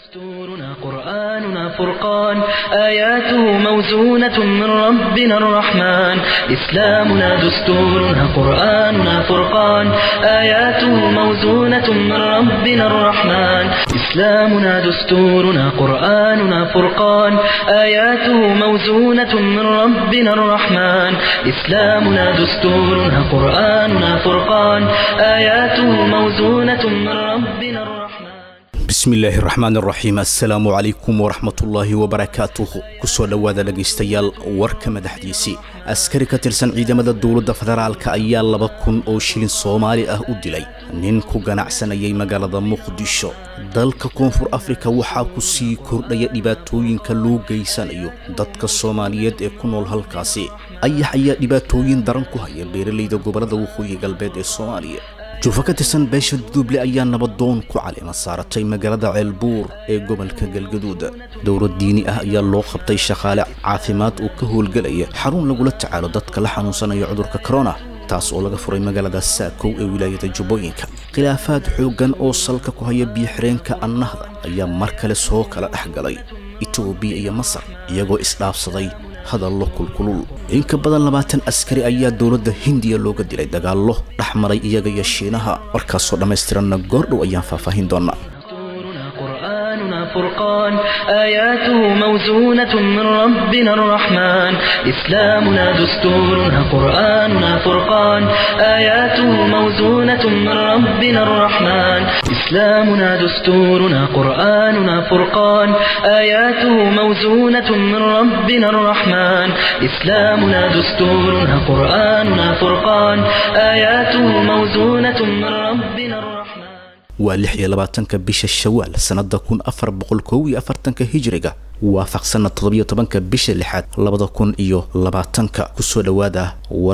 دستورنا قرآننا فرقان آياته موزونة من ربنا الرحمن إسلامنا دستورنا قرآننا فرقان آياته موزونة من ربنا الرحمن إسلامنا دستورنا قرآننا فرقان آياته موزونة من ربنا الرحمن إسلامنا دستورنا قرآننا فرقان آياته موزونة من ربنا الرحمن bismillaahi raxmaan raxiim assalaamu calaykum waraxmatullaahi wabarakaatuhu kusoo dhowaada dhegaystayaal warka madaxdiisii askari ka tirsan ciidamada dowladda federaalka ayaa laba kun oo shilin soomaali ah u dilay nin ku ganacsanayay magaalada muqdisho dalka koonfur afrika waxaa ku sii kordhaya dhibaatooyinka loo geysanayo dadka soomaaliyeed ee ku nool halkaasi ayax ayaa dhibaatooyin daran ku haya beeralayda gobollada waqooyi galbeed ee soomaaliya juufo ka tirsan beesha duduble ayaa nabadoon ku caleema saaratay magaalada ceelbuur ee gobolka galgaduud dowlad diini ah ayaa loo qabtay shaqaale caafimaad oo ka howlgelaya xarun lagula tacaalo dadka la xanuunsanaya cudurka korona taas oo laga furay magaalada saakow ee wilaayada jubbooyinka khilaafaad xooggan oo salka ku haya biyo-xireenka annahda ayaa mar kale soo kala dhex galay etoobiya iyo masar iyagoo isdhaafsaday hadallo kulkulul in ka badan labaatan askari ayaa dowladda hindiya looga dilay dagaallo dhex maray iyaga iyo shiinaha warkaasoo dhammaystiranna goordhow ayaan faahfaahin doonaa دستورنا قرآننا فرقان آياته موزونة من ربنا الرحمن إسلامنا دستورنا قرآننا فرقان آياته موزونة من ربنا الرحمن إسلامنا دستورنا قرآننا فرقان آياته موزونة من ربنا الرحمن إسلامنا دستورنا قرآننا فرقان آياته موزونة من ربنا الرحمن waa lix iyo labaatanka bisha shawaal sannada kun afar boqol kow iyo afartanka hijriga waafaqsanna toddobiyo tobanka bisha lixaad labada kun iyo labaatanka kusoo dhowaada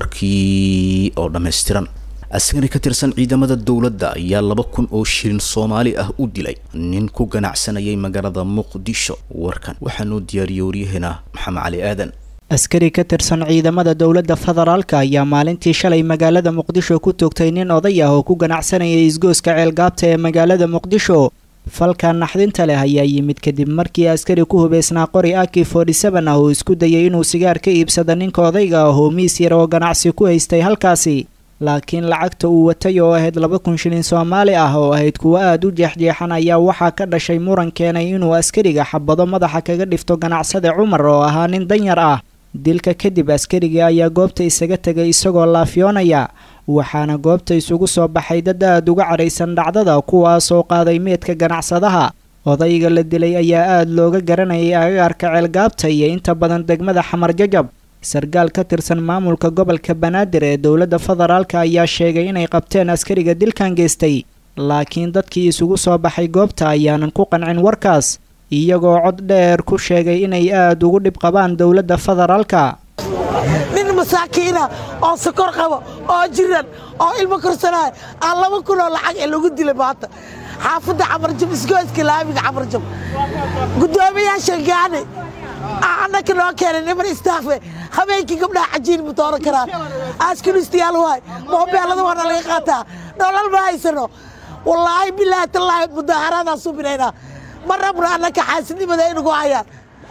warkii oo dhammaystiran askari ka tirsan ciidamada dowladda ayaa laba kun oo shilin soomaali ah u dilay nin ku ganacsanayay magaalada muqdisho warkan waxaanuu diyaariyey waryaheena maxamed cali aadan askari ka tirsan ciidamada dowladda federaalka ayaa maalintii shalay magaalada muqdisho ku toogtay nin oday ah oo ku ganacsanayay isgooska ceelgaabta ee magaalada muqdisho falka naxdinta leh ayaa yimid kadib markii askari ku hubaysnaa qori aki forty-seven ah oo isku dayay inuu sigaar ka iibsado ninka odayga ah oo miis yar oo ganacsi ku haystay halkaasi laakiin lacagta uu watay oo ahayd laba kun shilin soomaali ah oo ahayd kuwo aada u jeexjeexan ayaa waxaa ka dhashay muran keenay inuu askariga xabado madaxa kaga dhifto ganacsade cumar oo ahaa nin danyar ah dilka kadib askarigii ayaa goobta isaga tegay isagoo laafiyoonaya waxaana goobta isugu soo baxay dad aada uga cadhaysan dhacdada kuwaasoo qaaday meedka ganacsadaha odayga la dilay ayaa aada looga garanayay agagaarka ceelgaabta iyo inta badan degmada xamar jajab sarkaal ka tirsan maamulka gobolka banaadir ee dowladda federaalka ayaa sheegay inay qabteen askariga dilkan geystay laakiin dadkii isugu soo baxay goobta ayaanan ku qancin warkaas iyagoo cod dheer ku sheegay inay aada ugu dhib qabaan dowladda federaalka nin masaakiina oo sokor qabo oo jiran oo ilmo korsanaayo aan laba kunoo lacag ee lagu dilay maanta xaafadda camarjab isgooska laamiga camarjab guddoomiyaasha gaani annaka noo keenay niman istaafe habeenkii gabdhaha cajiin ma dooran karaan askunistayaal waay moobeelada waana laga qaataa nolol ma haysano wallaahi bilaahi tallaahi mudaaharaadaan subinaynaa ma rabno annaka xaasidnimada inugu hayaan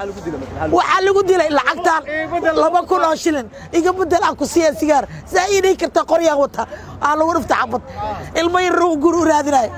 waxaa lagu dilay lacagtaan laba kun oo shilin iga bedel aan ku siiya sigaar saa ii dhihi karta qoryaan wata aa lagu dhifta xabad ilmo yar gur u raadinayo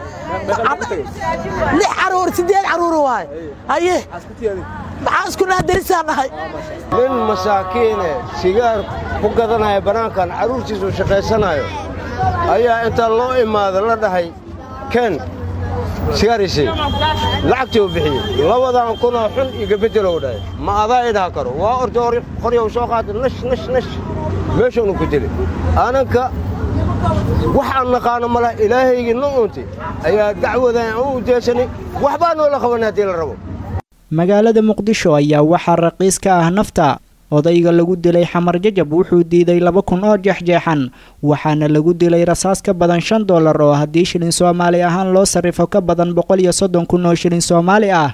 lix caruur sideed caruur waay haye maxaa isku naadarisaan nahay nin masaakiine sigaar ku gadanaya bannaankan carruurtiisu shaqaysanayo ayaa intaa loo imaada la dhahay ken sigaarisi lacagtii u bixiyey labadan kunoo xun iga beddelow dhahay ma adaa idhaha karo waa orta qoryow soo qaata nash nash nash meeshaunu ku dilay ananka wax aan naqaano mala ilaahaygii no unti ayaa dacwadan aan u udeesanay waxbaa noola qabanay haddii la rabo magaalada muqdisho ayaa waxaa raqiis ka ah nafta odayga lagu dilay xamar jajab wuxuu diiday laba kun oo jeexjeexan waxaana lagu dilay rasaas ka badan shan dollar oo haddii shilin soomaali ahaan loo sarrifo ka badan boqol iyo soddon kun oo shilin soomaali ah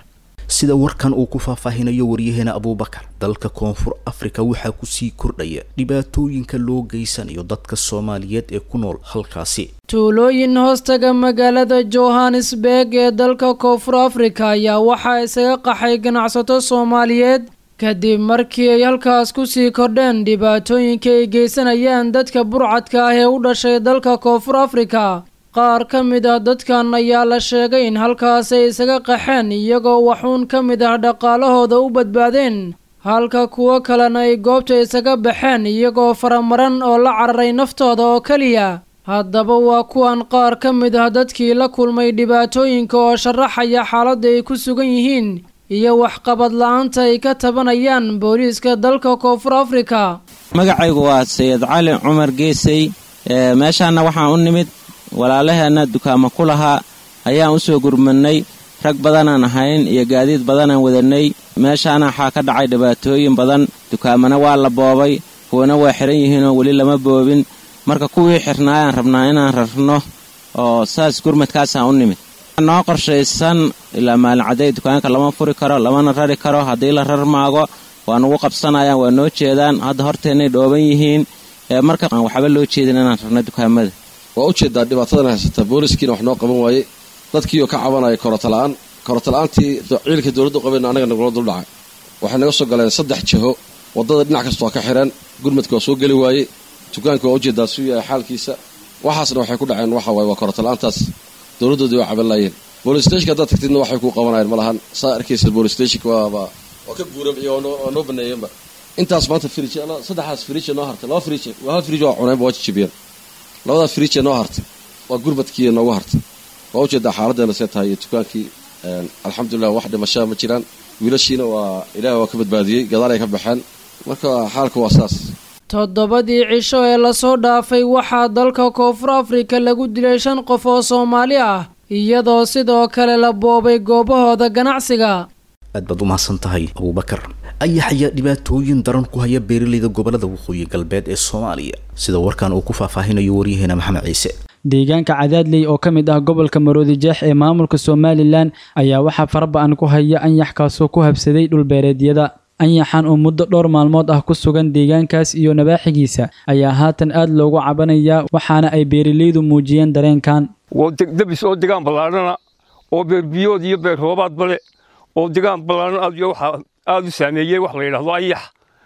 sida warkan uu ku faahfaahinayo waryaheena abuubakar dalka koonfur afrika waxaa kusii kordhaya dhibaatooyinka loo geysanayo dadka soomaaliyeed ee ku nool halkaasi tuulooyin hoostaga magaalada johannesburg ee dalka koonfur afrika ayaa waxaa isaga qaxay ganacsato soomaaliyeed kadib markii ay halkaas kusii kordheen dhibaatooyinka ay geysanayaan dadka burcadka ah ee u dhashay dalka koonfur afrika qaar ka mid ah dadkan ayaa la sheegay in halkaas ay isaga qaxeen iyagoo waxuun ka mid ah dhaqaalahooda u badbaadeen halka kuwo kalena ay goobta isaga baxeen iyagoo faramaran oo la cararay naftooda oo keliya haddaba waa kuwan qaar ka mid ah dadkii la kulmay dhibaatooyinka oo sharaxaya xaaladda ay ku sugan yihiin iyo waxqabad la-aanta ay ka tabanayaan booliiska dalka koonfur afrika magacaygu waa sayid cali cumar geesey meeshaana waxaan u nimid walaalaheenna dukaamo ku lahaa ayaan u soo gurmadnay rag badanaan ahayn iyo gaadiid badanaan wadannay meeshaana waxaa ka dhacay dhibaatooyin badan dukaamana waa la boobay kuwana waa xihan yihiinoo weli lama boobin marka kuwii xirnaayaan rabnaa inaan rarno oo saas gurmadkaasaan u nimid noo qorshaysan ilaa maalin cadday dukaanka lama furi karo lamana rari karo haddii la rar maago waa nugu qabsanayaan waa noo jeedaan hadda horteennay dhooban yihiin marka aan waxba loo jeedin inaan rarno dukaamada waa u jeedaa dhibaatadan haysata booliskiina wax noo qaban waayey dadkiioo ka cabanaya korotola'aan korotola'aantii ciidanka dowladdu qabeen annaga nagula duldhacay waxay naga soo galeen saddex jiho waddada dhinac kasta waa ka xidhan gurmadka waa soo geli waayey dukaanka waa ujeedaa suu yahay xaalkiisa waxaasna waxay ku dhaceen waxa waaye waa korotola'aantaas dowladdoodii waa caban laayeen boolistashonka haddaad tagtidna waxay kuu qabanayeen ma lahan saa arkaysa boolistashonka waaba waa ka guurabciyo waa noo baneeyeenba intaas maanta frij saddexaas frij noo hartay laba frij hal frij waa cuneenba waa jijibiyeen labadaa frij noo hartay waa gurmadkii noogu hartay waa ujeedaa xaaladdeena see tahay iyo dukaankii alxamdulilah wax dhimashaa ma jiraan wiilashiina waa ilaahi waa ka badbaadiyey gadaal ay ka baxeen marka xaalka waa saas toddobadii cisho ee lasoo dhaafay waxaa dalka koonfur afrika lagu dilay shan qof oo soomaali ah iyadoo sidoo kale la boobay goobahooda ganacsiga aad baad u mahadsan tahay abuubakar ayax ayaa dhibaatooyin daran ku haya beeralayda gobolada waqooyi galbeed ee soomaaliya sida warkan uu ku faahfaahinayo waryaheena maxamed ciise deegaanka cadaadley oo ka mid ah gobolka maroodi jeex ee maamulka somalilan ayaa waxaa faraba-an ku haya anyax kaasoo ku habsaday dhulbeereedyada anyaxan oo muddo dhowr maalmood ah ku sugan deegaankaas iyo nabaaxigiisa ayaa haatan aad loogu cabanayaa waxaana ay beeralaydu muujiyeen dareenkan debis oo degaan ballaadhana oo beerbiyood iyo beer roobaadba le oo degaan ballaadhan aad iyo waxaa aad u saameeyey wax la yidhaahdo ayax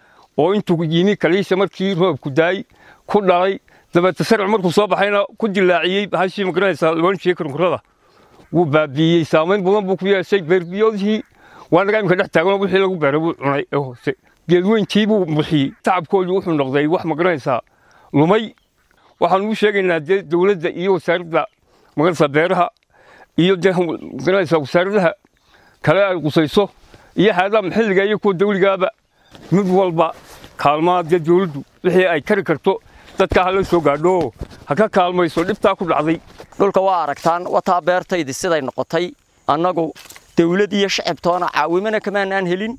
oo intuu yimi kaliisa markii roobku daay ku dhalay dabeete sarci markuu soo baxayna ku dilaaciyey hashii magaranaysaa loonshii kurkurada wuu baabiiyey saamayn badan buu ku yeeshay beerbiyoodihii waa naga imika dhex taaganoo wixii lagu beeray wuu cunay ee hoose geedweyntii buu buxiyey tacabkoodii wuxuu noqday wax magaranaysaa lumay waxaan ugu sheegaynaa dee dowladda iyo wasaaradda magaranaysaa beeraha iyo dee magaranaysaa wasaaradaha kale ay qusayso iyo haadaha maxilliga iyo kuwa dawligaaba mid walba kaalmaa dee dowladdu wixii ay kari karto dadka hala soo gaadho ha ka kaalmayso dhibtaa ku dhacday dhulka waa aragtaan wataa beertaydii siday noqotay annagu dawlad iyo shacibtoona caawimana kamaanaan helin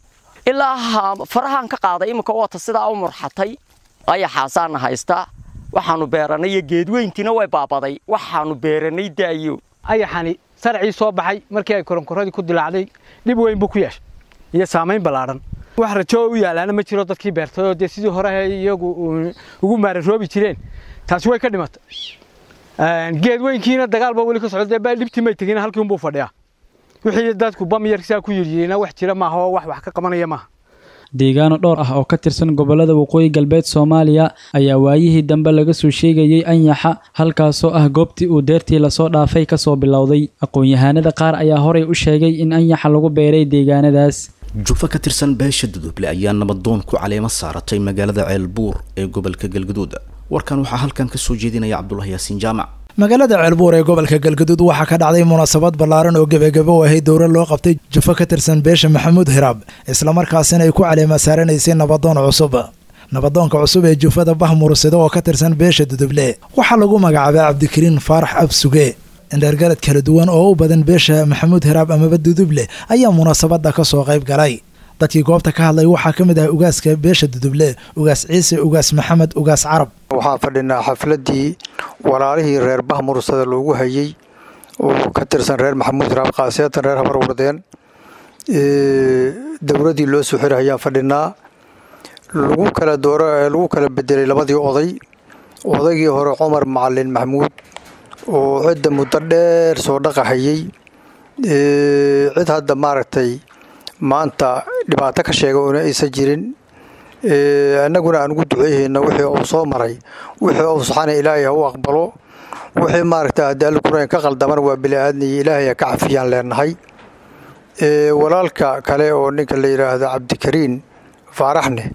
ilaa farahaan ka qaaday iminka wata sidaa u murxatay ayaxaasaana haystaa waxaannu beerannay iyo geedweyntiina way baabaday waxaannu beerannay daayo ayaxani sarcii soo baxay markii ay koronkoradii ku dilaacday dhib weyn buu ku yeeshay iyo saamayn ballaadhan wax rajo u yaalaana ma jiro dadkii beertayoo dee sidii hore iyagu ugu maararoobi jireen taasi way ka dhimatay geedweynkiina dagaalba weli ka socda baa dhibtii may tegin halkii unbuu fadhiyaa wixii dadku bamyarsaa ku yiryiina wax jira maaha oo wax wax ka qabanaya maaha deegaano dhowr ah oo ka tirsan gobolada waqooyi galbeed soomaaliya ayaa waayihii dambe laga soo sheegayey anyaxa halkaasoo ah goobtii uu deertii lasoo dhaafay kasoo bilowday aqoon-yahaanada qaar ayaa horey u sheegay in anyaxa lagu beeray deegaanadaas jufa ka tirsan beesha duduble ayaa nabadoon ku caleemo saaratay magaalada ceelbuur ee gobolka galgaduud warkan waxaa halkan ka soo jeedinaya cabdulahi yaasiin jaamac magaalada ceelbuur ee gobolka galgaduud waxaa ka dhacday munaasabad ballaaran oo gebagabo u ahayd dowra loo qabtay jufo ka tirsan beesha maxamuud hiraab islamarkaasina ay ku caleema saaranaysay nabadoon cusub nabadoonka cusub ee jufada bahmursida oo ka tirsan beesha duduble waxaa lagu magacaabay cabdikariin faarax absuge indheergarad kala duwan oo u badan beesha maxamuud hiraab amaba duduble ayaa munaasabada ka soo qayb galay dadkii goobta ka hadlay waxaa ka mid ah ugaaska beesha duduble ugaas ciise ugaas maxamed ugaas carab waxaa fadhinaa xafladii walaalihii reer bahmursada loogu hayey oo ka tirsan reer maxamuud hiraab khaasiyatan reer habar wardeen dowladdii loo soo xiray ayaan fadhinaa lagu kala doora lagu kala bedelay labadii oday odaygii hore cumar macalin maxamuud oo cidda muddo dheer soo dhaqahayey cid hadda maaragtay maanta dhibaato ka sheega una aysan jirin annaguna aan ugu duceeyhayna wixii uu soo maray wixii uu saxana ilaahay ha u aqbalo wixii maaragta haddii alla kurayn ka qaldaman waa bili-aadniyo ilaahay ha ka cafiyaan leenahay walaalka kale oo ninka la yidhaahdo cabdikariin faaraxne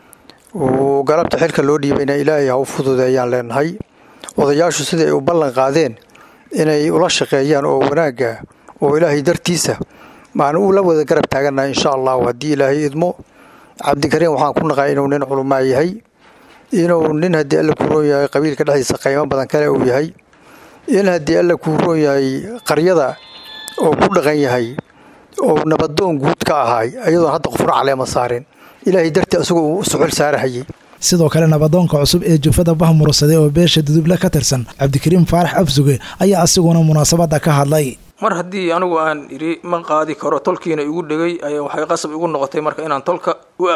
uu galabta xilka loo dhiibayna ilaahay ha u fududeeyaan leenahay odayaashu sidai ay u ballan qaadeen inay ula shaqeeyaan oo wanaagga oo ilaahay dartiisa maan uu la wada garab taagannahay insha allahu haddii ilaahay idmo cabdikariin waxaan ku naqaa inuu nin culumaa yahay inuu nin haddii alla kuu roon yahay qabiilka dhexdiisa qiimo badan kale uu yahay in haddii alla kuu roon yahay qaryada oo ku dhaqan yahay oo nabadoon guud ka ahaay ayadoon hadda qofna caleema saarin ilaahay dartii asagoo uu suxul saarahayay sidoo kale nabadoonka cusub ee jufada bahmursade oo beesha duduble ka tirsan cabdikariim faarax absuge ayaa asiguna munaasabadda ka hadlay mar haddii anigu aan idhi ma qaadi karo tolkiina igu dhegay ayaa waxay qasab igu noqotay marka inaan tolka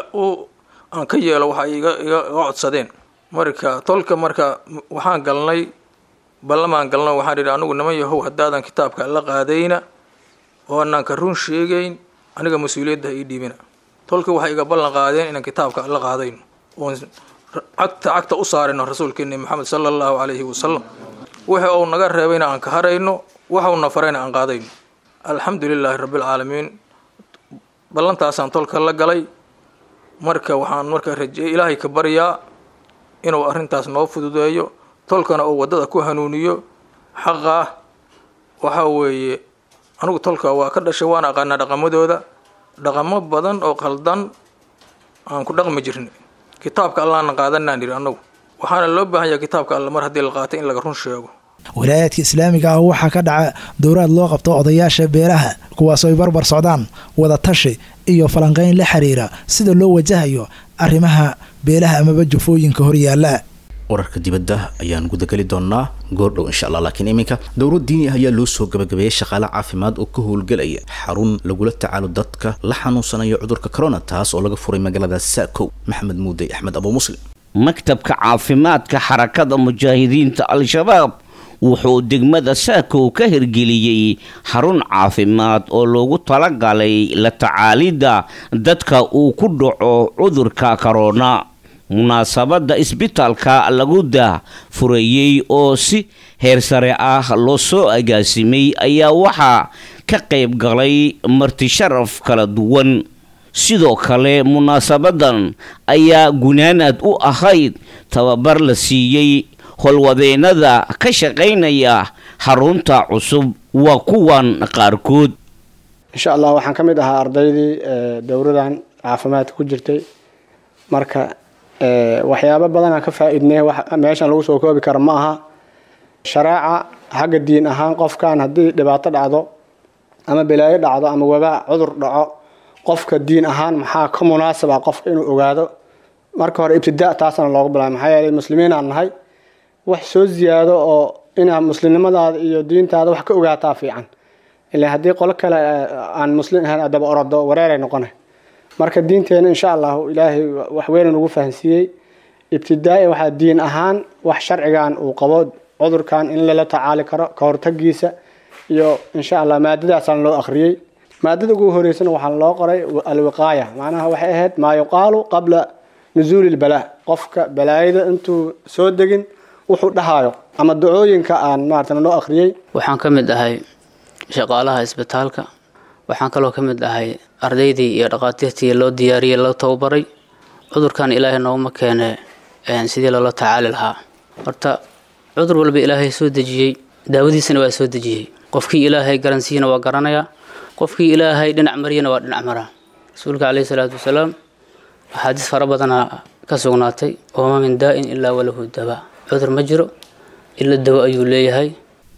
aan ka yeelo waxa iga iga codsadeen marka tolka marka waxaan galnay ballamaan galno waxaan idhi anigu niman yahow haddaadan kitaabka la qaadayna oo anaan ka run sheegayn aniga mas-uuliyadda ii dhiibina tolka waxay iga ballan qaadeen inaan kitaabka la qaadayno oon cagta cagta u saarino rasuulkeeni maxamed sala allahu calayhi wasalam wixii uu naga reebayna aan ka harayno waxauna farayna aan qaadayno alxamdu lilaahi rabbialcaalamiin ballantaasaan tolka la galay marka waxaan marka rajeeyay ilaahay ka baryaa inuu arrintaas noo fududeeyo tolkana uu waddada ku hanuuniyo xaqa ah waxaa weeye anigu tolka waa ka dhashay waan aqaanaa dhaqamadooda dhaqamo badan oo qaldan aan ku dhaqmi jirnay kitaabka allaana qaadanaan idhi annagu waxaana loo baahan yahay kitaabka alla mar haddii la qaatay in laga run sheego walaayaadka islaamiga ah waxaa ka dhaca dowraad loo qabto odayaasha beelaha kuwaasoo ay barbar socdaan wada tashi iyo falanqayn la xiriira sida loo wajahayo arrimaha beelaha amaba jufooyinka horyaala wararka dibadda ayaan gudageli doonaa goordhow insha allah laakiin iminka dowlad diini ah ayaa loo soo gabagabeeyey shaqaale caafimaad oo ka howlgelaya xarun lagula tacaalo dadka la xanuunsanayo cudurka corona taas oo laga furay magaalada saakow maxamed muudey axmed abu muslim maktabka caafimaadka xarakada mujaahidiinta al-shabaab wuxuu degmada saakow ka hirgeliyey xarun caafimaad oo loogu talagalay la tacaalidda dadka uu ku dhaco cudurka korona munaasabadda isbitaalka lagu daa fureeyey oo si heer sare ah loo soo agaasimay ayaa waxaa ka qayb galay martisharaf kala duwan sidoo kale munaasabadan ayaa gunaanad u ahayd tababar la siiyey howlwadeennada ka shaqaynaya xarunta cusub waa kuwan qaarkood insha allah waxaan ka mid ahaa ardaydii dowradan caafimaadka ku jirtay marka waxyaabo badanaan ka faa-iidnay meeshan lagu soo koobi karo ma aha shareeca xagga diin ahaan qofkan haddii dhibaato dhacdo ama balaayo dhacdo ama wabaa cudur dhaco qofka diin ahaan maxaa ka munaasaba qofka inuu ogaado marka hore ibtidaa taasana looga bilaabay maxaa yeelay muslimiin aan nahay wax soo ziyaado oo inaa muslimnimadaada iyo diintaada wax ka ogaataa fiican ilaa haddii qolo kale aan muslim ahayn adaba orodo wareeray noqonay marka diinteena insha allahu ilaahay wax weynan ugu fahansiiyey ibtidaa waxaa diin ahaan wax sharcigan uu qabo cudurkan in lala tacaali karo ka hortagiisa iyo insha allah maadadaasaan loo akhriyey maadada ugu horeysana waxaa loo qoray alwiqaaya macnaha waxay ahayd maa yuqaalu qabla nusuuli lbalaa qofka balaayada intuu soo degin wuxuu dhahayo ama dacooyinka aan maarata loo akhriyey waxaan ka mid ahay shaqaalaha isbitaalka waxaan kaloo ka mid ahay ardaydii iyo dhaqaatiirtii loo diyaariyey loo tababaray cudurkan ilaahay nooguma keene sidii loola tacaali lahaa horta cudur walba ilaahay soo dejiyey daawadiisana waa soo dejiyey qofkii ilaahay garansiiyana waa garanayaa qofkii ilaahay dhinac mariyana waa dhinac maraa rasuulka caleyhi salaatu wasalaam axaadiis fara badanaa ka sugnaatay ooma min daa'in ilaa walahu daba cudur ma jiro ila dawo ayuu leeyahay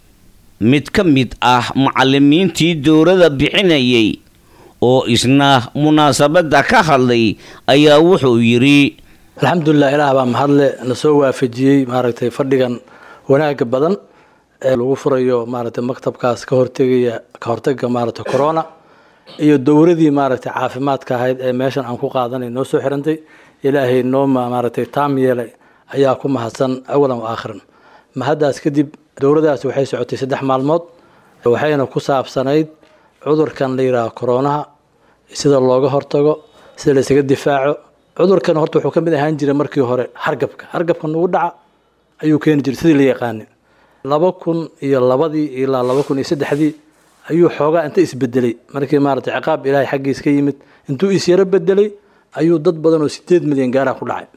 mid ka mid ah macalimiintii dowladda bixinayay oo isna munaasabadda ka hadlay ayaa wuxuu yidhi alxamdulilah ilaah baa mahadle na soo waafajiyey maaragtay fadhigan wanaaga badan ee lagu furayo maaragtay maktabkaas ka hortegaya ka hortaga maaragtay corona iyo dowradii maaragtay caafimaadka ahayd ee meeshan aan ku qaadanay noo soo xirantay ilaahay noo maaragtay taam yeelay ayaa ku mahadsan awalan wa aakhiran mahaddaas kadib dowladaasi waxay socotay saddex maalmood waxayna ku saabsanayd cudurkan la yidhaaho koronaha sida looga hortago sida laysaga difaaco cudurkan horta wuxuu ka mid ahaan jiray markii hore hargabka hargabka nagu dhaca ayuu keeni jiray sidii la yaqaanay laba kun iyo labadii ilaa laba kun iyo saddexdii ayuu xoogaa inta isbedelay markii maaragtay ciqaab ilaahay xaggiis ka yimid intuu isyaro bedelay ayuu dad badan oo sideed milyan gaaraha ku dhacay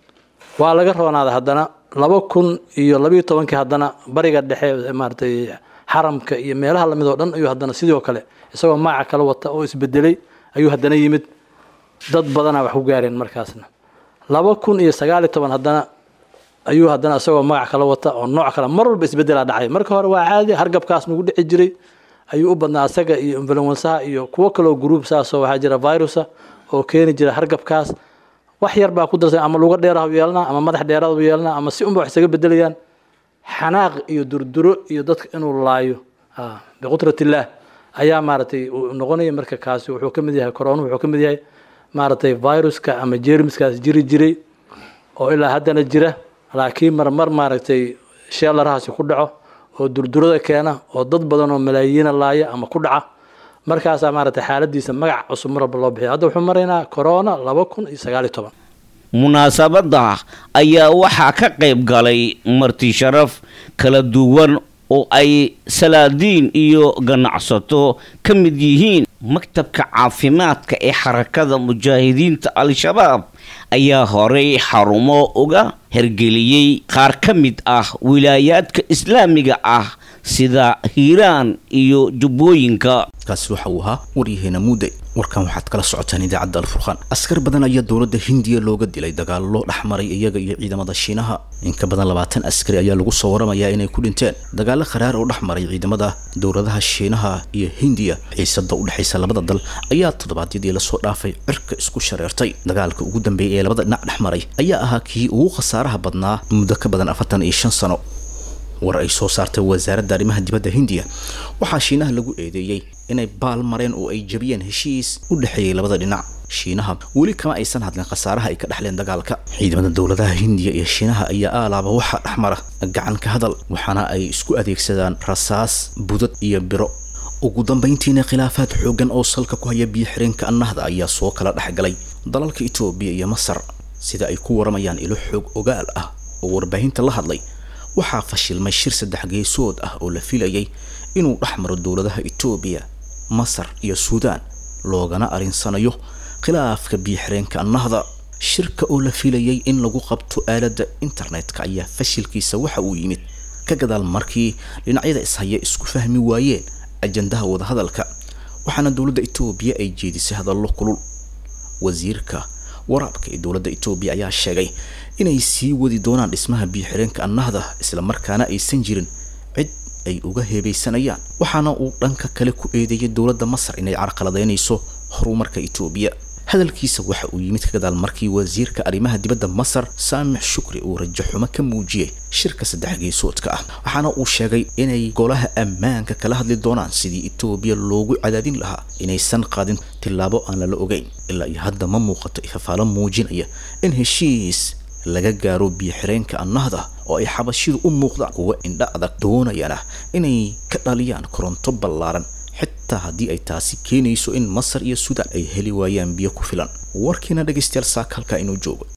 waa laga roonaaday haddana laba kun iyo labiyo tobankii haddana bariga dhexe maaragtay xaramka iyo meelaha lamid oo dhan ayuu haddana sidoo kale isagoo maaca kala wata oo isbedelay ayuu haddana yimid dad badanaa wax ku gaareen markaasna laba kun iyo sagaaliyo toban haddana ayuu haddana isagoo magac kala wata oo nooc kale mar walba isbedelaa dhacay marka hore waa caadi hargabkaas nagu dhici jiray ayuu u badnaa asaga iyo influensaha iyo kuwo kaloo gruub saasoo waxaa jira virusa oo keeni jira hargabkaas wax yar baa ku darsan ama luga dheeraha yeelanaa ama madax dheeraad yeelanaa ama si unba wax isaga bedelayaan xanaaq iyo durduro iyo dadka inuu laayo biqudratillaah ayaa maaragtay uu noqonaya marka kaasi wuxuu ka mid yahay corona wuxuu ka mid yahay maaragtay viruska ama jeermiskaas jiri jiray oo ilaa haddana jira laakiin marmar maaragtay sheelarahaasi ku dhaco oo durdurada keena oo dad badan oo malaayiina laaya ama ku dhaca markaasaa maaragtay xaaladiisa magac cusub mar walba loo bixiya hadda wuxuu maraynaa corona laba kun iyo sagaaliyo toban munaasabadda ayaa waxaa ka qayb galay marti sharaf kala duwan oo ay salaadiin iyo ganacsato ka mid yihiin maktabka caafimaadka ee xarakada mujaahidiinta al-shabaab ayaa horey xarumo uga hergeliyey qaar ka mid ah wilaayaadka islaamiga ah sida hiiraan iyo jubbooyinka kaasi waxa uu ahaa waryaheena muude warkan waxaad kala socotaan idaacadda alfurqaan askar badan ayaa dowladda hindiya looga dilay dagaallo dhex maray iyaga iyo ciidamada shiinaha in ka badan labaatan askari ayaa lagu soo waramayaa inay ku dhinteen dagaallo kharaar oo dhex maray ciidamada dowladaha shiinaha iyo hindiya xiisada u dhexaysa labada dal ayaa toddobaadyadii lasoo dhaafay cirka isku shareertay dagaalka ugu dambeeyay ee labada dhinac dhex maray ayaa ahaa kii ugu khasaaraha badnaa muddo ka badan afartan iyo shan sano war ay soo saartay wasaaradda arrimaha dibadda hindiya waxaa shiinaha lagu eedeeyey inay baal mareen oo ay jabiyeen heshiis u dhexeeyey labada dhinac shiinaha weli kama aysan hadlin khasaaraha ay ka dhexleen dagaalka ciidamada dowladaha hindiya iyo shiinaha ayaa aalaaba waxaa dhexmara gacan ka hadal waxaana ay isku adeegsadaan rasaas budad iyo biro ugu dambayntiina khilaafaad xooggan oo salka ku haya biyo xireenka annahda ayaa soo kala dhexgalay dalalka itoobiya iyo masar sida ay ku waramayaan ilo xoog ogaal ah oo warbaahinta la hadlay waxaa fashilmay shir saddex geesood ah oo la filayay inuu dhex maro dowladaha itoobiya masar iyo suudaan loogana arinsanayo khilaafka biyo-xireenka annahda shirka oo la filayay in lagu qabto aaladda internetka ayaa fashilkiisa waxa uu yimid ka gadaal markii dhinacyada ishaya isku fahmi waayeen ajandaha wadahadalka waxaana dowladda itoobiya ay jeedisay hadallo kulul wasiirka waraabka ee dowladda itoobiya ayaa sheegay inay sii wadi doonaan dhismaha biyo-xireenka annahda islamarkaana aysan jirin cid ay uga heebeysanayaan waxaana uu dhanka kale ku eedeeyay dowladda masar inay carqaladeynayso horumarka itoobiya hadalkiisa waxa uu yimid ka gadaal markii wasiirka arrimaha dibadda masar saamix shukri uu rajaxumo ka muujiyey shirka saddex geesoodka ah waxaana uu sheegay inay golaha ammaanka kala hadli doonaan sidii itoobiya loogu cadaadin lahaa inaysan qaadin tillaabo aan lala ogeyn ilaa iyo hadda ma muuqato ifafaalo muujinaya in heshiis laga gaaro biyo-xireenka annahda oo ay xabashidu u muuqdaan kuwa indha adag doonayana inay ka dhaliyaan koronto ballaaran xitaa haddii ay taasi keenayso in masar iyo suudaan ay heli waayaan biyo ku filan warkiina dhegaystayaal saaka halkaa inuu joogo